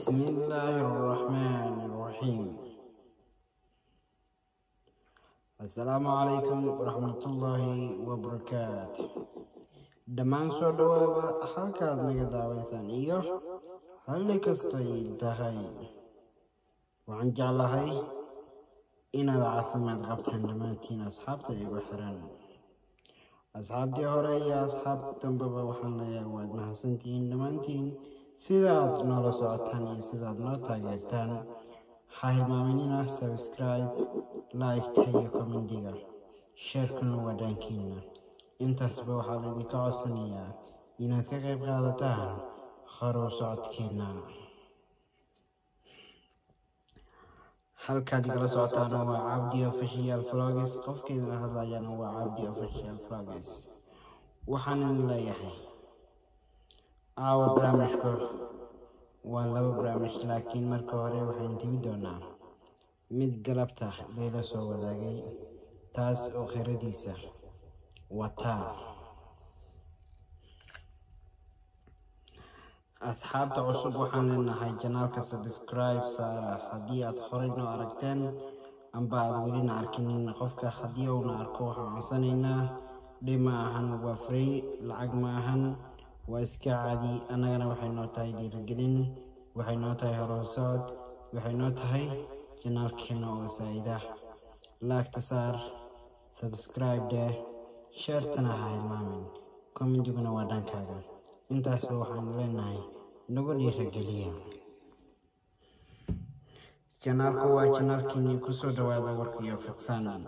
بسم الله الرحمن الرحيم السلام عليكم ورحمة الله وبركاته dhammaan soo dhawaaba halkaad naga daawaysaan iyo halli kastay tahay waxaan jeclahay inaad caafimaad qabtaan dhammaantiin asxaabta igu xiran asxaabtii hore iyo asxaabta dambeba waxaan leeyahay waad mahadsantihiin dhammaantiin sidaad noola socotaan iyo sidaad noo taageertaan ha hilmaaminina subscribe like-ta iyo commentiga sheerkuna waa dhaankiina intaasba waxaa laydinka codsanayaa inaad ka qayb qaadataan horuw socodkeena halkaad igala socotaana waa cabdi official vlogs qofkeedana hadlayana waa cabdi official vlogs waxaan idin leeyahay caawa barnaamijku waa laba barnaamij laakiin marka hore waxaan tibi doonaa mid galabta layla soo wadaagay taas oo khiradiisa wataa asxaabta cusub waxaan leenahay janaalka subscribe saara haddii aad horey noo aragteen amba aad welina arkinin qofka haddii uuna arko waxaan codsanaynaa dhib ma ahan waa free lacag ma ahan waa iska caadi annagana waxay noo tahay dhiirigelin waxay noo tahay horosocod waxay noo tahay janaalkeena oo saa'ida laagta saar subscribe deh sheertana ha hilmaamin commentiguna waa dhankaaga intaasba waxaan leenahay nagu dhiirageliya janaalku waa janaalkiinii kusoo dhawaada warkiyo fiqsaan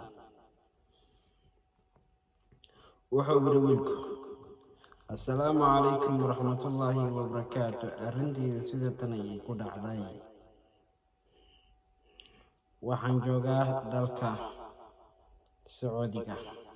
wuxuu yidhi wiilku assalaamu calaykum waraxmatullaahi wabarakaatu arrinteeda sida tan ayay ku dhacday waxaan joogaa dalka sacuudiga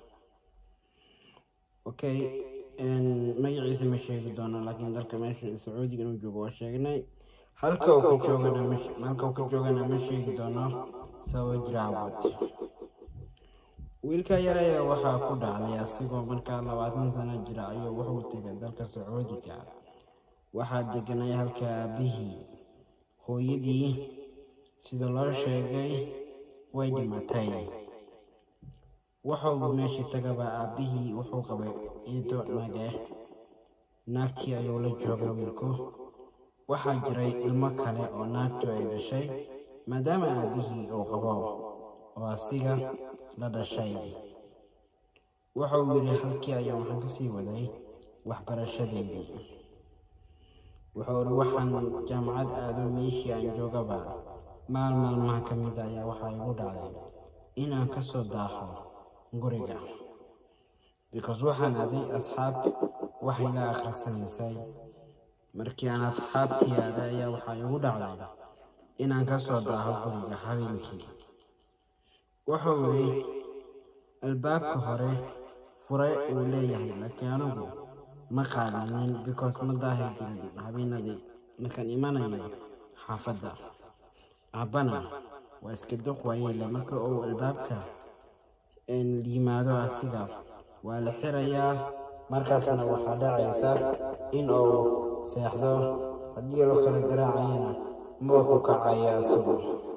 okay magaciisa ma sheegi doono laakiin dalka meesha sacuudiga inuu joogo waa sheegnay halka uu ka joogana halka uu ka joogana ma sheegi doono sababa jiraawad wiilka yar ayaa waxaa ku dhacday asigoo markaa labaatan sano jira ayuu wuxuu tegay dalka sacuudiga waxaa deganay halka aabihii hooyadii sida loo sheegay way dhimatay wuxuu meeshii tagaba aabbihii wuxuu qabay ciido nage naagtii ayuu la joogay wiilku waxaa jiray ilmo kale oo naagtu ay dhashay maadaama aabbihii uu qabo oo asiga la dhashay wuxuu yidhi halkii ayuu waxaan ka sii waday waxbarashadeydii wuxuu ihi waxaan jaamacad aado meeshii aan joogaba maal maalmaha ka mid ayaa waxaa igu dhacday inaan ka soo daaho guriga because waxaan aday asxaab waxay la akhrisanaysay markii aan asxaabtii aaday ayaa waxaa igu dhacday inaan ka soo daaho guriga habeenkii wuxuu yidhi albaabka hore fure uu leeyahay laakiin anigu ma qaadanin because ma daahi jirin habeenadii markaan imanayo xaafadda aabbana waa iska duq waayeele marka uu albaabka yimaado asiga waa la xirayaa markaasna waxaa dhacaysa in uu seexdo haddii loo kala garaacayana ma ku kacaya isagu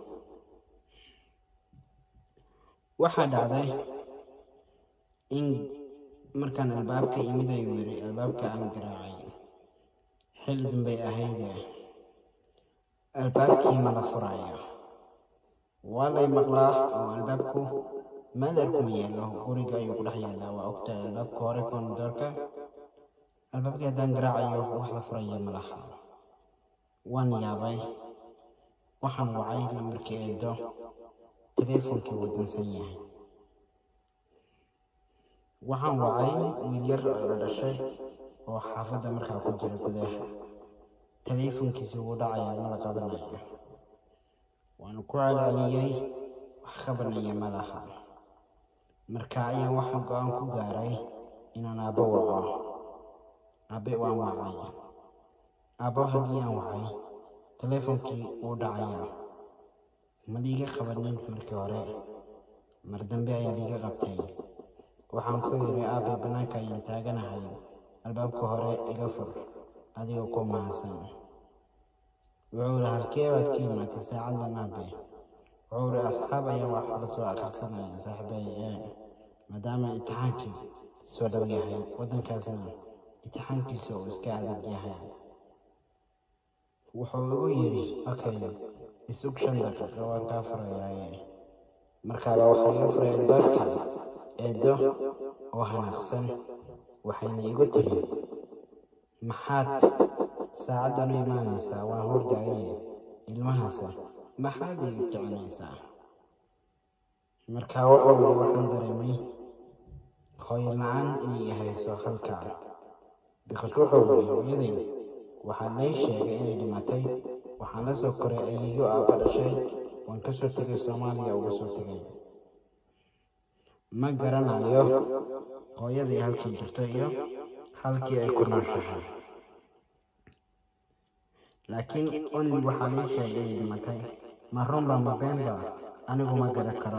waxaa dhacday in markaan albaabka imid ayuu yidhi albaabka aan garaacay xilli dambay ahayde albaabkii ma la furaya waa lay maqlaa oo albaabku meel erkuma yaallo guriga ayuu ku dhex yaallaa waa ogtahay albaabka hore koondoorka albaabkii haddaan garaacayo wax la furaya ma laha waan yaabay waxaan wacay lambarkii eedo teleefonkii wuu dansan yahay waxaan wacay wiil yar oo la dhashay oo xaafadda markaa ku jira gudaha teleefonkiisi wuu dhacaya ma la qabanayo waanu ku celceliyey wax qabanaya ma laha marka ayaan waxaan go-aan ku gaaray inaan aabbo waco aabe waan wacay aabbo haddii aan wacay teleefonkii wuu dhacayaa ma liiga qabanin markii hore mar dambe ayaa liiga qabtay waxaan ku yidhi aabe bannaanka ayaan taaganahay albaabka hore iga fur adigoo ku mahadsan wuxuu iri halkee baad ka imaatay saacadan aabe wuxuu iri asxaab ayaa wax la soo akhrisanaya saaxiibay ee maadaama imtixaankii soo dhow yahay waddankaasna imtixaankiisa uu iska adag yahay wuxuu igu yidhi okay isug shan daqiiqo waan kaa furayaaye markaaba waxaa iga furay albaabka eedo oo hanaaqsan waxayna igu tiri maxaad saacaddan u imaanaysaa waa hordaaye ilmahaasa maxaad iga kicinaysaa markaa wuxuu yidhi waxaan dareemay hooyo la-aan inay hayso halkaa bikas wuxuu yidhi hooyaday waxaa lay sheegay inay dhimatay waxaan la soo koray ayeeyo aabba dhashay waan ka soo tegay soomaaliya uga soo tegay ma garanayo hooyadii halkii jirto iyo halkii ay ku nooshahay laakiin only waxaa lay sheegay inay dhimatay ma runba ma beenba anigu ma garan karo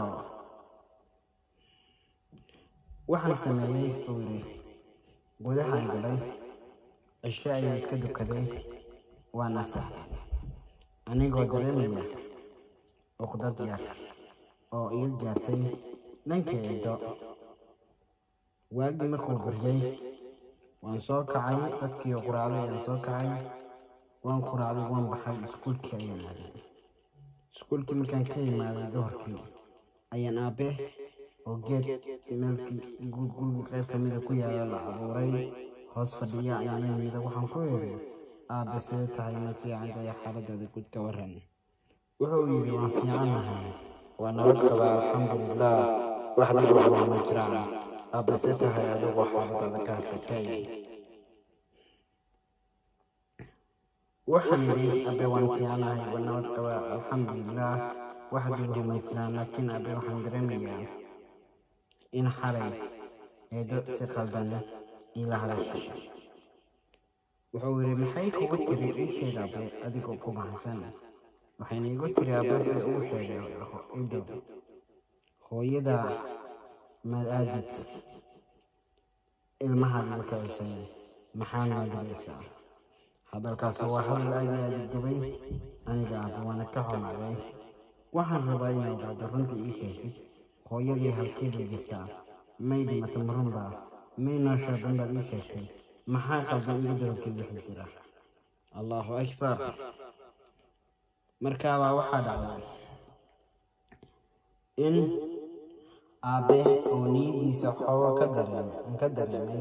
waxaan sameeyey buu yidhi gudahaan galay cisho ayaan iska dukaday waa nasax anigoo dareemaya uqdad yar oo iga gaartay dhanka eedo waagii markuu baryay waan soo kacay dadkii quraacday ayaan soo kacay waan quraacday waan baxay iskuulkii ayaan aaday iskuulkii markaan ka imaaday doorkii ayaan aabe oo geed meelkii guriga qayb ka mida ku yaala la abuuray hoos fadhiya ayaan la yimida waxaan ku yidhi aabe sidee tahay ma fiicantaya xaaladaada guud ka waran wuxuu yidhi waan fiicanahay waa nabad qabaa alxamdulilah wax dhib waxba ma jiraan aabe see tahay adigu xaaladaada ka hadlatay waxaan yidhi abe waan fiicanahay waa nabad qabaa alxamdulilah wax dhibaha ma jiraan laakiin abe waxaan dareemayaa in xalay eedo si qaldan ila hadashay wuxuu yidhi maxay kugu tiri ii sheeg abe adigoo ku mahadsan waxayna igu tiri abe sida ugu sheegay ido hooyada maad aadid ilmahaad iga kacisay maxaa noo dhibaysaa hadalkaas waa hadal aad iyo aad u gubay aniga abe waana ka xumaaday waxaan rabaa inay ogaado runtii ii sheegtid hooyadii halkii bay jirtaa may dhimata marunba may nooshaa dhanbaad ii sheegtay maxaa qaldan iga dabakeed wuxuu jira allahu akbar markaabaa waxaa dhacday in aabe oo niyadiisa xoogo ka dareemay ka dareemay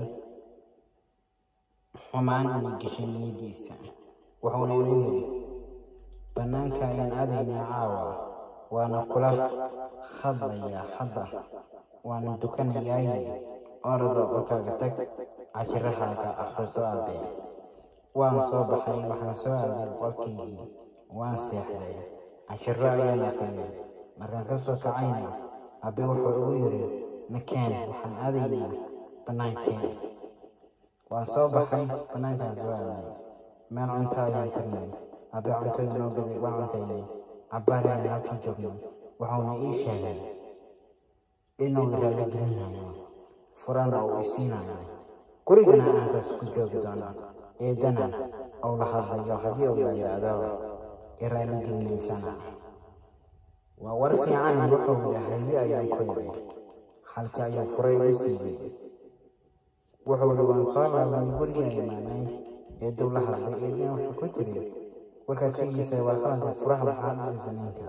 xumaan inay gashay niyadiisa wuxuuna igu yidhi bannaanka ayaan aadaynaa caawa waana kula hadlayaa hadda waana dukanayaaye orado qolkaaga tag cashirahaaga akhriso aabe waan soo baxay waxaan soo aaday qolkaygii waan seexday cashiro ayaan aqriyay markaan ka soo kacayna abe wuxuu igu yidhi nakeen waxaan aadaynaa bannaankeen waan soo baxay bannaankaan soo aaday meel cunto ayaan tagnay abe cunto inoo gaday waan cuntaynay cabbaar ayaan halkii joognay wuxuuna ii sheegay inuu ilaala gelinayo furana uu isiinayo gurigana aan saas ku joogi doono eedana ou la hadlayo haddii uu la yidhaahdo iraali gelinaysana waa war fiican wuxuu yidhi haye ayaan ku yidhi halkii ayuu furay igu siiyey wuxuu yidhi waan soo laabanay gurigaa imaanay eedow la hadlay eedina wuxuu ku tiri warkaad sheegaysay waa qaladee furaha maxaa dhigaysa ninka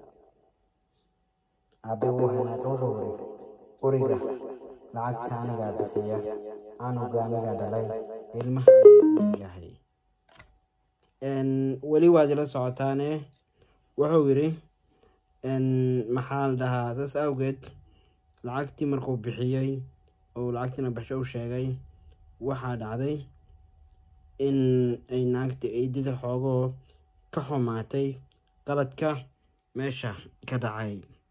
aabe wuu hanaaqay wuxuu yidhi guriga lacagta anigaa bixiya canuga anigaa dhalay ilmaha ayuu yahay weli waad ila socotaane wuxuu yidhi maxaa la dhahaa saas awgeed lacagtii markuu bixiyey oo lacagtiina baxsho u sheegay waxaa dhacday in ay naagta eedida xoogoo ka xumaatay qaladka meesha ka dhacay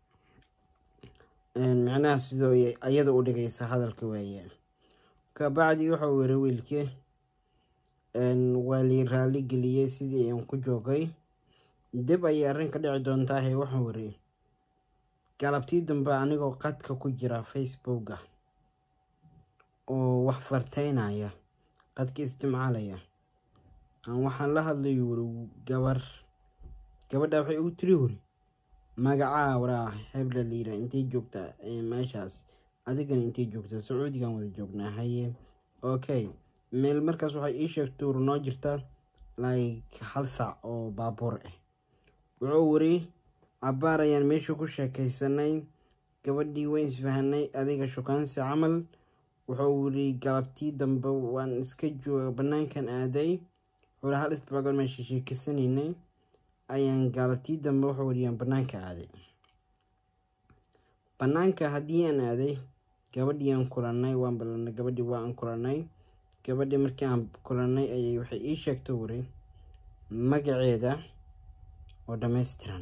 micnaha sidoo iyada u dhigaysa hadalka weeye kabacdi wuxuu yiri wiilkii waa lii raali geliyey sidii aan ku joogay dib ayay arrin ka dhici doontaahe wuxuu yiri galabtii dambe anigoo qadka ku jira facebooka oo wax farteynaya qadka isticmaalaya aan waxaan la hadlay yuri gabar gabadha waxay ugu tiri wuri magacaa waraa hebla liira intay joogtaa meeshaas adigana intay joogtaa sacuudigan wada joognaa haye okay meel markaas waxay ii sheegtay wur noo jirta like hal saac oo baabuur ah wuxuu wari cabaar ayaan meesha ku sheekaysanay gabadhii wayn isfahanay adiga shukaansi camal wuxuu wiri galabtii dambe waan iska jooga banaankan aaday wuxuu hal isbaagoon meesha sheekaysanayna ayaan galabtii dambe wuxuu wariyaan banaanka aaday banaanka haddii aan aaday gabadhii aan kulanay waan ballanay gabadhii waa aan kulanay gabadhii markii aan kulanay ayay waxay ii sheegtay wari magaceeda oo dhammaystiran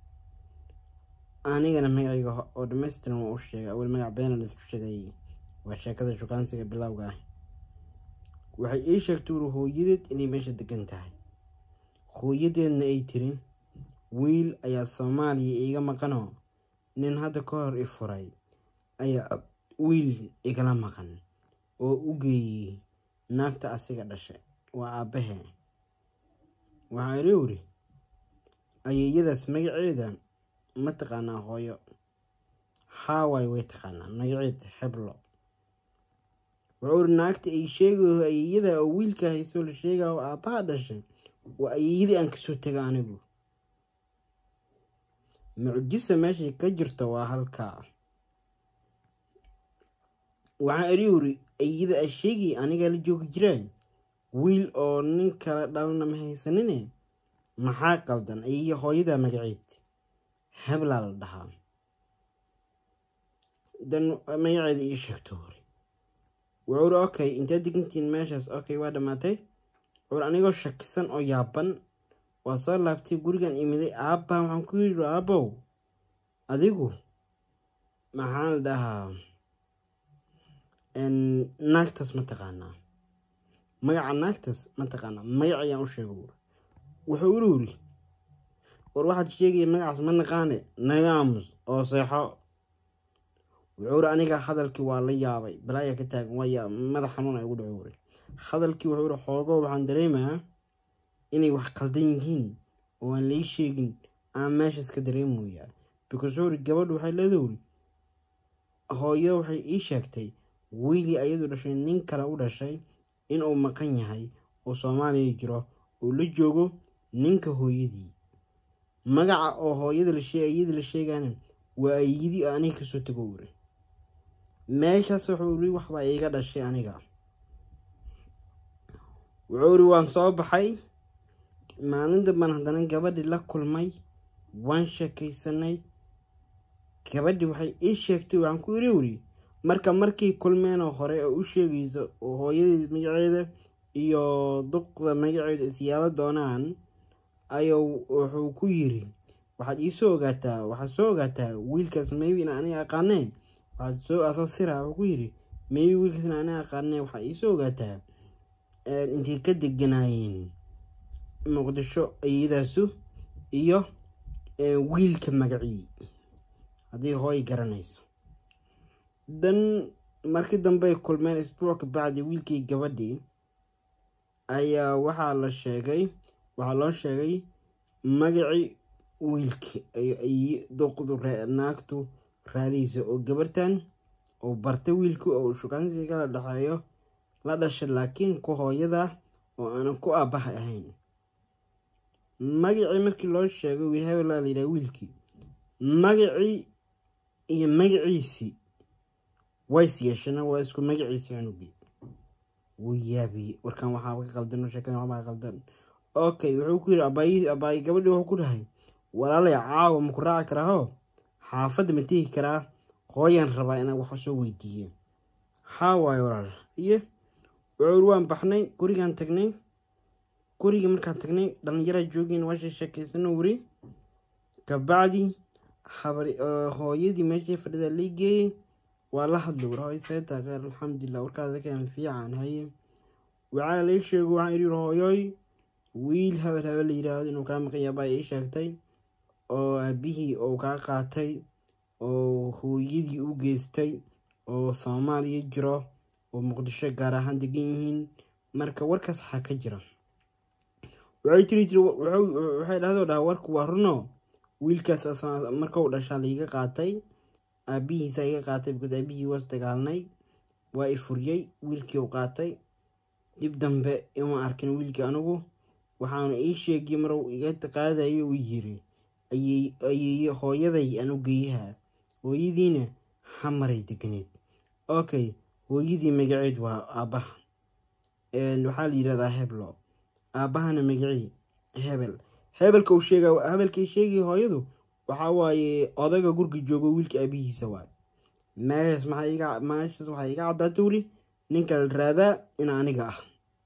anigana magacayga oo dhammaystiran waa u sheegay awel magac beena laisku sheegay waa sheekada shukaansiga bilowga ah waxay ii sheegtay wuri hooyadeed inay meesha degan tahay hooyadeedna ay tiri wiil ayaa soomaaliya iiga maqanoo nin hadda ka hor i furay ayaa wiil igala maqan oo u geeyey naagta asiga dhashay waa aabbahe waxaa iri wuri ayeeyadaas magaceeda ma taqaanaa hooyo haaway way taqaanaa magaceed heblo wuxuu iri naagta ay sheegayo ayeeyada oo wiilka haysoo la sheegaya oo aabbaha dhashay waa ayeeyadii aan kasoo tega anigu mucjisa meeshay ka jirto waa halkaa waxaa iri wuri ayeeyada a sheegay anigaa la joogi jiraan wiil oo nin kala dhalna ma haysanine maxaa qaldan ayeeya hooyadaa magaceed heblaa la dhahaa dan magaceeda ii sheegto wuri wuxuu uri okay intaad degantiin meeshaas okay waa dhammaatay wuxuur anigoo shakisan oo yaaban waa soo laabtay gurigan imiday aabbaa waxaan ku yidhi aabbow adigu maxaa la dhahaa naagtaas ma taqaanaa magaca naagtaas ma taqaanaa magac ayaan u sheega wuri wuxuu uri wuri war waxaad sheegaya magacaas ma naqaane naga aamus oo seexo wuxuu uri aniga hadalkii waa la yaabay balaayaa ka taagan waa madax xanuun ay ugu dhaco wuri hadalkii wuxuu uri xoogo waxaan dareemayaa inay wax qaldan yihiin oo aan lay sheegin aan meeshaas ka dareemoyaa because wuxuu uri gabadhu waxay leedahay wuri hooyo waxay ii sheegtay wiilii ayadu dhashay nin kale u dhashay inuu maqan yahay oo soomaaliya jiro oo la joogo ninka hooyadii magaca oo hooyada layada la sheegana waa ayidii oo aniga kasoo tago wuri meeshaas wuxuu iri waxbaa iiga dhashay aniga wuxuu iri waan soo baxay maalin dambaan haddana gabadhii la kulmay waan sheekaysanay gabadhii waxay ii sheegtay waxaan ku iri wiri marka markii kulmeenoo hore oo u sheegayso oo hooyadeed magaceeda iyo duqda magaceeda isyaalo doonaan ayuu wuxuu ku yiri waxaad iisoo ogaataa waxaad soo ogaataa wiilkaas maybe in aniga aqaaneen waxaad soo asasira wuxuu ku yiri maybe wiilkaas in aniga aqaaneen waxaad iisoo ogaataa intay ka deganaayeen muqdisho iyadaasu iyo wiilka magacii haddii hooy garanayso dan markii dambey kulmeen isbuuc ka bacdi wiilkii gabadhii ayaa waxaa la sheegay waxaa loo sheegay magacii wiilka duqdu naagtu raadaysa oo gabartan oo bartay wiilku oo shukaansi kala dhexeeyo la dhashay laakiin ku hooyada oo aanan ku aabaha ahayn magacii markii loo sheegay wiil hebelaa layidhaha wiilkii magacii iyo magaciisii ways yeeshana waa isku magaciisi cunugii wuu yaabiyey warkan waxaa ka qaldan sheekada waxbaa qaldan okay wuxuu ku yidhi abaayi abaayi gabadhii wuxuu ku dhahay walaalay caawa maku raaci karaaho xaafadda ma tegi karaa hooyaan rabaa inaan wax soo weydiiye haa waayo walaal iyo wuxuu waan baxnay gurigaan tagnay gurigii markaan tagnay dhalinyaraa joogeen waasha sheekaysano wuri kabacdi habari hooyadii meeshay fadhida lii geeyey waa la hadlay war hooy seeta kheer alxamdulilah warkaada kan fiican haye waxaa lai sheego waxaan iri hooyoy wiil habel habel la yiraahdo inuu kaa maqan yaabaa ii sheegtay oo aabihii oo kaa qaatay oo hooyadii u geystay oo soomaaliya jiro oo muqdisho gaar ahaan degan yihiin marka warkaas waxaa ka jira waxay tiri tiri waxay dhahdo dhaha warku waa runo wiilkaas marka uu dhashaa laiga qaatay aabihiisa iga qaatay because aabihii was dagaalnay waa i furiyey wiilkii u qaatay dib dambe ima arkin wiilkii anigu waxaanu ii sheegay maruu iga qaadayo uu yiri ayeeye hooyaday anu geeyaha hooyadiina xamaray degneed okay hooyadii magaceed waa aabbaha waxaa la yidhahdaa heblo aabbahana magacii hebel hebelka uu sheega hebelkay sheegay hooyadu waxaa waaye odaga gurga joogo wiilka aabihiisa waay meeshaas maxaa iga meeshaas waxaa iga caddaata wuri ninka la raadaa in aniga ah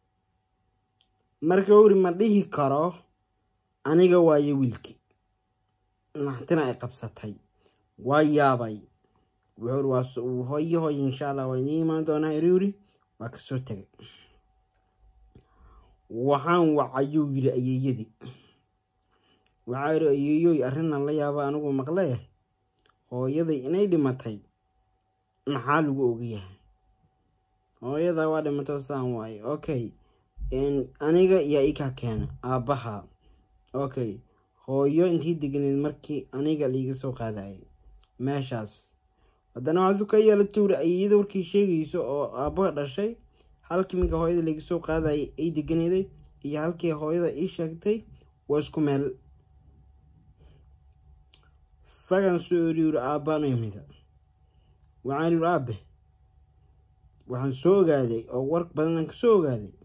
marka wuri ma dhihi karo aniga waaye wiilkii naxtina ay qabsatay waa yaabay wuxuu waa hooyo hooyo insha allah waa idiin imaan doonaa iriwri waa kasoo tegay waxaan wacayuu yiri ayeeyadii waxaa yidhi ayeeyoy arrinnan la yaaba anigu maqlee hooyaday inay dhimatay maxaa lagu ogayahay hooyada waa dhimato saan waaye okay aniga yaa ikaa keena aabbaha okay hooyo intii degneed markii aniga laiga soo qaadayay meeshaas haddana waxaasu ka yeela tuuri ayeeyada warkii sheegayso oo aabbaha dhashay halkii minka hooyada laiga soo qaadayay ay deganeeday iyo halkii hooyada ii sheegtay waa isku meel fagan soo eriuri aabbaan imida waxaan yiri aabe waxaan soo ogaaday oo war badanaan ka soo ogaaday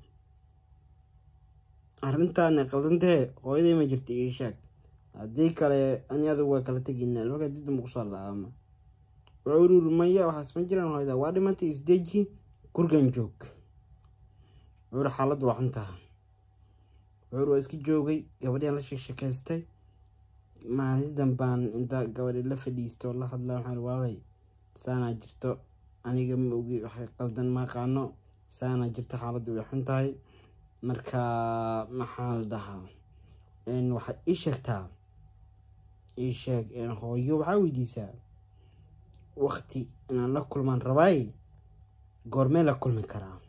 arrintaana qaldantahee hooyaday ma jirta ii sheeg haddii kale ani adugu waa kala teginaa albaga dib damba kusoo la-aama wuxuu yiri maya waxaas ma jiraan hooyada waa dhimantay isdeji gurgan joog wuxuu yiri xaaladdu waa xuntaha wuxuu yiri waa iska joogay gabadhian la sheegsheekaystay maalin dambaan intaa gabadhi la fadhiisto la hadla waxaan waalay saanaa jirto aniga ma ogi waxay qaldan ma aqaano saanaa jirto xaaladdu way xun tahay marka maxaa la dhahaa waxaad ii sheegtaa ii sheeg hooyo waxaa weydiisaa wakti inaan la kulmaan rabaay goormee la kulmi karaa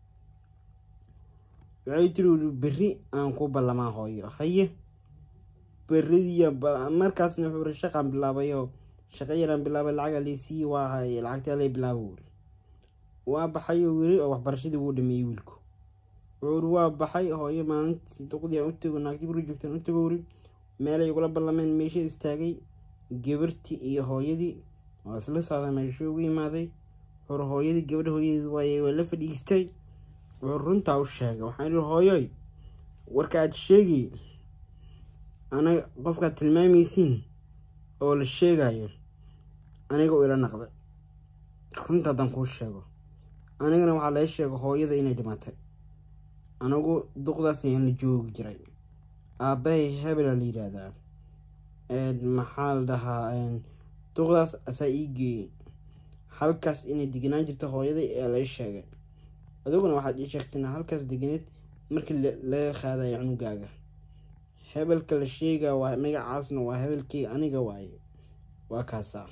waxay tiri berri aan ku ballamaa hooyo haye berridiya markaasna wuxuu ri shaqaan bilaabayoo shaqo yaraan bilaabay lacaga laysiiyi waa haye lacagtaa lay bilaabo wuri waa baxay oo wiri oo waxbarashadii wuu dhameeyey wiilku wuxuu uri waa baxay hooyo maalintii duqdii aan u tego naagti guri joogtaan u tego wuri meelay ugula ballameen meesha istaagay gabartii iyo hooyadii waa isla socda meesha ugu imaaday wuxuu hooyadii gabadha hooyadeed waaye waa la fadhiistay wuxuu runtaa u sheegay waxaan ihi hooyoy warka aad sheegi anaga qofkaad tilmaamaysiin oo la sheegayo aniga u ila naqday runta haddaan kuu sheego anigana waxaa laga sheega hooyada inay dhimatay anigu duqdaas ayaan la joogi jiray aabbahay hebela la yidhaahdaa maxaa la dhahaa duqdaas asaa ii geeyey halkaas inay degenaan jirto hooyaday ee laga sheegay adiguna waxaad ii sheegtayna halkaas deganeed markii laga qaadayo cunugaaga hebelka la sheegaa waa magacaasna waa hebelkii aniga waaye waa kaasaa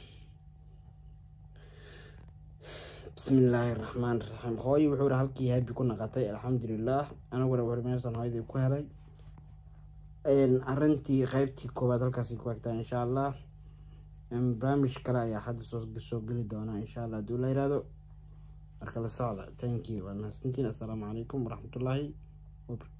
bismi illaahi raxmaan raxiim hooyo wuxuu iri halkii habi ku naqatay alxamdulilaah aniguna wuxuu meeshan hooyadii ku helay arrintii qeybtii koowaad halkaasi ku egtaa insha allah barnaamij kale ayaa hadda soo geli doona insha allah hadduu la yiraahdo marka la socda thank you waa mahadsantiin assalaamu calaykum waraxmatullaahi